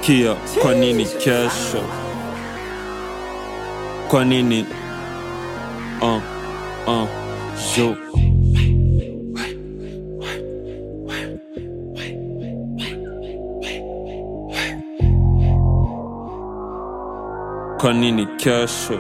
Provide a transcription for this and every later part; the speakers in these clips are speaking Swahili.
Sikia, kwa nini kesho? Kwa nini? Uh, uh, yo. Kwa nini kesho?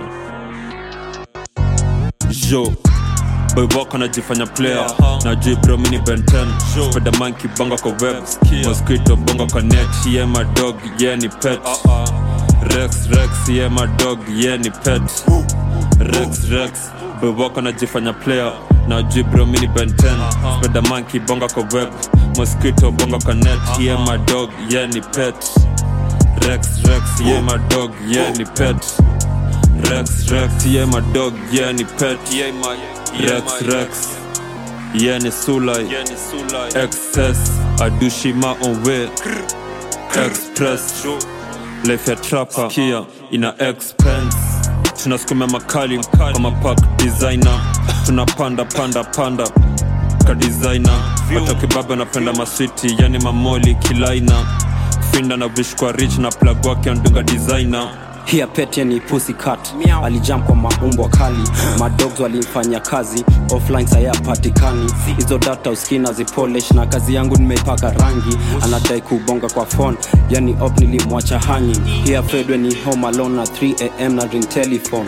Yo. Boy wako najifanya player na jui bro mini Ben 10 Spiderman kibonga kwa web Mosquito bonga kwa net Yeah my dog, yeah ni pet Rex Rex, yeah my dog, yeah ni pet Rex Rex, boy wako najifanya player na jui bro mini Ben 10 Spiderman kibonga kwa web Mosquito bonga kwa net Yeah my dog, yeah ni pet Rex Rex, yeah my dog, yeah ni pet Rex Rex, yeah my dog, yeah ni pet Rex Rex, yeah ni Sulai Excess, Adushima on way Express, life ya trapper Kia, ina expense Tunasukuma makali kwa mapak designer Tunapanda panda panda ka designer Watoke baba napenda maswiti, yani mamoli kilaina Finda na vish kwa rich na plug wake andunga designer Hia pete ni pussycat alijam kwa maumbwa kali madogs walimfanya kazi offline sayapatikani hizo data uskina zipolish na kazi yangu nimeipaka rangi anadai kubonga kwa phone yani op nilimwacha hanyi hia fredwe ni home alone na 3am na ring telephone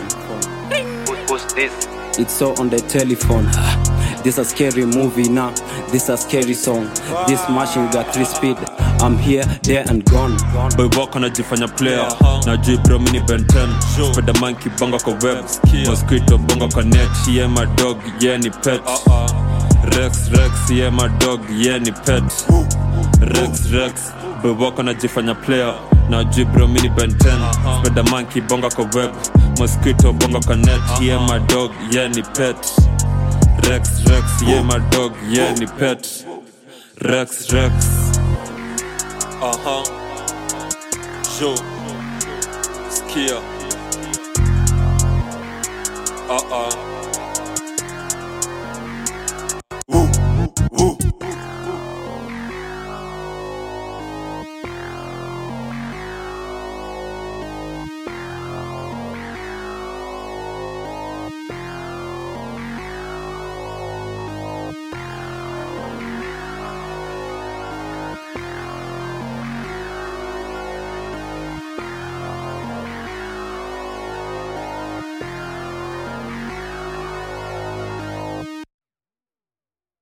it's so on the telephone this a scary movie now this a scary song this machine got three speed i'm here there and gone boy wako najifanya player na jui bro mini Ben 10 Spiderman kibonga kwa web Mosquito bonga kwa net yeah my dog yeah ni pet Rex Rex yeah my dog yeah ni pet Rex Rex boy wako najifanya player na jui bro mini Ben 10 Spiderman kibonga kwa web Mosquito bonga kwa net yeah my dog yeah ni pet Rex Rex yeah my dog yeah ni pet Rex Rex Aha Yo Skia Uh-uh